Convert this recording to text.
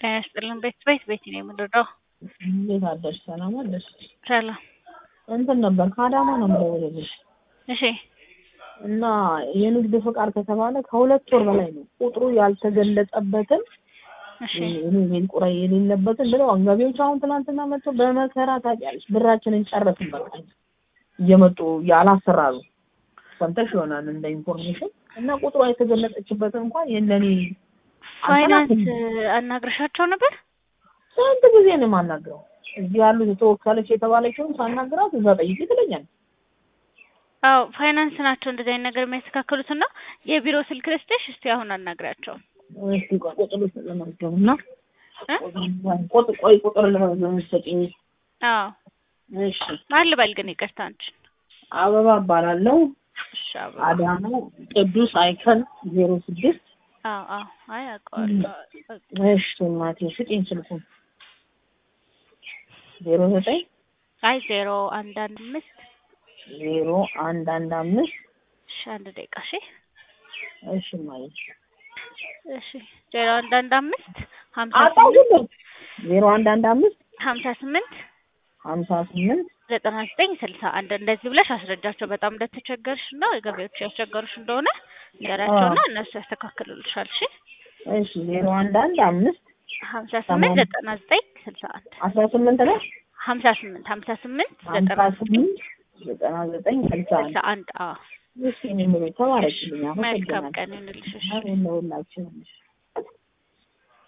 ጤና ይስጥልን ቤት ቤት ቤት ነው የምንረዳው። እንዴት አደርሽ? ሰላም አደርሽ? ሰላም። እንትን ነበር ከአዳማ ነው የምደውልልሽ እሺ እና የንግድ ፍቃድ ከተባለ ከሁለት ወር በላይ ነው ቁጥሩ ያልተገለጸበትን እሺ ይሄን ቁራ የሌለበትን ብለው አንጋቢዎች አሁን ትናንትና መጥተው በመከራ ታውቂያለሽ ብራችንን ጨረስን በቃ እየመጡ ያላሰራሉ ሰምተሽ ይሆናል እንደ ኢንፎርሜሽን እና ቁጥሯ የተገለጸችበትን እንኳን የለኔ ፋይናንስ አናግረሻቸው ነበር? ስንት ጊዜ ነው የማናግረው? እዚህ ያሉት ተወካለች የተባለችውን ሳናግራት እዛ ጠይቂ ትለኛል። አዎ ፋይናንስ ናቸው እንደዚህ አይነት ነገር የሚያስተካክሉት እና የቢሮ ስልክ ልስጥሽ እስቲ አሁን አናግራቸው። እስቲ ቆይ ቁጥር ለመዝገብ እና እ? ቁጥር ቆይ ቁጥር ለመዝገብ ሰጪኝ። አዎ እሺ ማን ልበል ግን ይቅርታ አንቺን። አበባ እባላለሁ። እሺ አበባ። አዳማ ቅዱስ አይከን ዜሮ ስድስት አዎ አዎ አይ አውቀዋለሁ። እሺ እናቴ ስጪኝ ስልኩን ዜሮ ዘጠኝ አይ ዜሮ አንድ አንድ አምስት ዜሮ አንድ አንድ አምስት እሺ አንድ ደቂቃ እሺ እሺ እማዬ እሺ ዜሮ አንድ አንድ አምስት ሀምሳ አጣው ስምንት ግን ዜሮ አንድ አንድ አምስት ሀምሳ ስምንት ሀምሳ ስምንት ዘጠና ዘጠኝ ስልሳ አንድ እንደዚህ ብለሽ አስረጃቸው። በጣም እንደተቸገርሽ እና ገቢዎች ያስቸገሩሽ እንደሆነ ንገራቸውና እነሱ ያስተካክሉልሻል። እሺ እሺ ዜሮ አንድ አንድ አምስት ሀምሳ ስምንት ዘጠና ዘጠኝ ስልሳ አንድ አስራ ስምንት ነው ሀምሳ ስምንት ሀምሳ ስምንት ሀምሳ ዘጠና ስምንት ዘጠና ዘጠኝ ስልሳ አንድ ስልሳ አንድ አዎ እስኪ እኔ የምቤት ተባረክልኝ መልካም አመሰግናለሁ ቀን ይሁንልሽ። እሺ አሜን ለሁላችንም